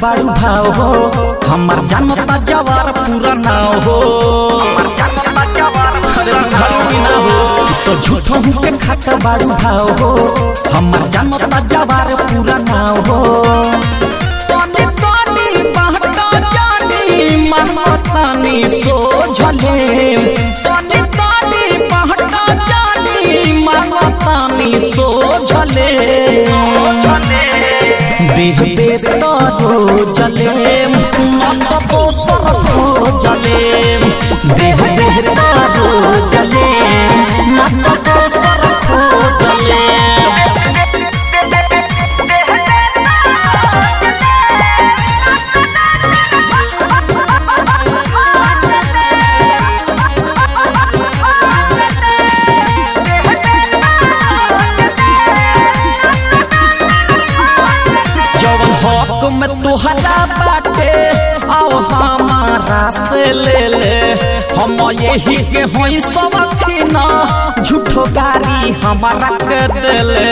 बाड़ू भाव हो हमार जानता जवार पूरा नाव हो अरे बुझालू कि ना हो तो झूठो के खाता बाड़ू भाव हो हमार जानता जवार पूरा नाव हो तनी तनी बहटा जानी महतानी सोझले तनी तनी बहटा जानी महतानी सोझले देह पे तारो जले मत दोसर को जले देह देह तारो जले मत दोसर को जले जवन हक में तुहरा बाटे आओ हमारा से ले ले हम यही के होई सब ना झूठो गारी हमारा के देले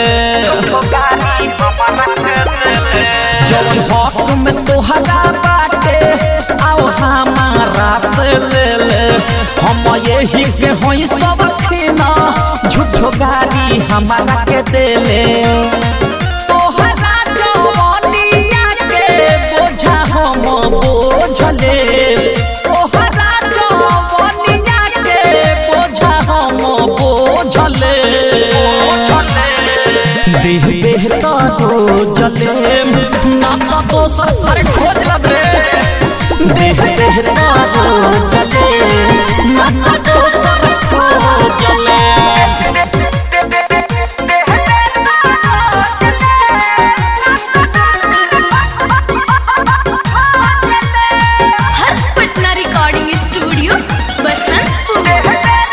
जवन हक में तुहरा बाटे आओ हमारा से ले ले हम यही के होई सब ना झूठो गारी हमारा के देले तोहरा जवानिया के बोझा हम बोझले तोहरा जवानिया के बोझा हम बोझले देह देह तारो जले ना तो दोसर सर खोज लब रे देह देह तारो जले ना तो दोसर खोज जले हर्ष पटना रिकॉर्डिंग स्टूडियो बसंतपुर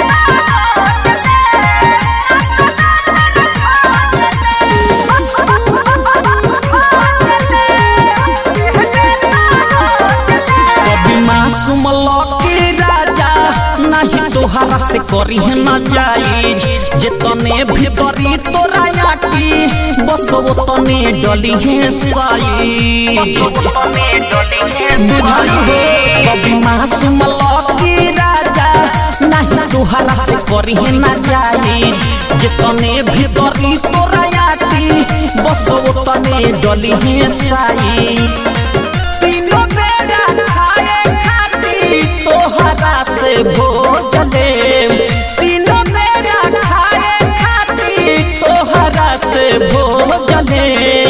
कभी मासूम लौके राजा नहीं तोहरा से करी है ना जाई जे तने भीतरी तोरा याटी बस वो तने डली है साई बुझाई हो कभी मासूम लौके राजा नहीं तोहरा से करी है ना जाई जे तने भीतरी तोरा याटी बस वो तने डली है साई तीनों बेरा खाए खाती तोहरा से भोजले तीनों बेरा खाए खाती तोहरा से भोजले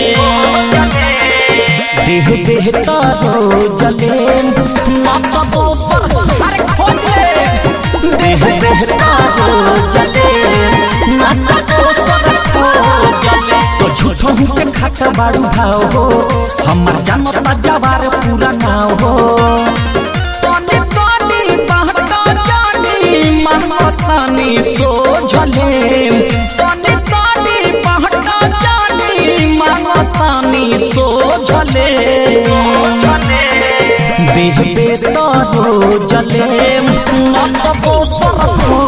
देह देह तारो जले मत दोसर अरे खोजले देह देह तारो जले मत दोसर खोजले तो झूठो के खाता बाड़ू भाव हो हमार जानता जवार पूरा नाव हो तनी तनी बहटा जानी महतानी सोझले तनी तनी बहटा जानी महतानी सोझले देह पे तारो जले मत दोसर को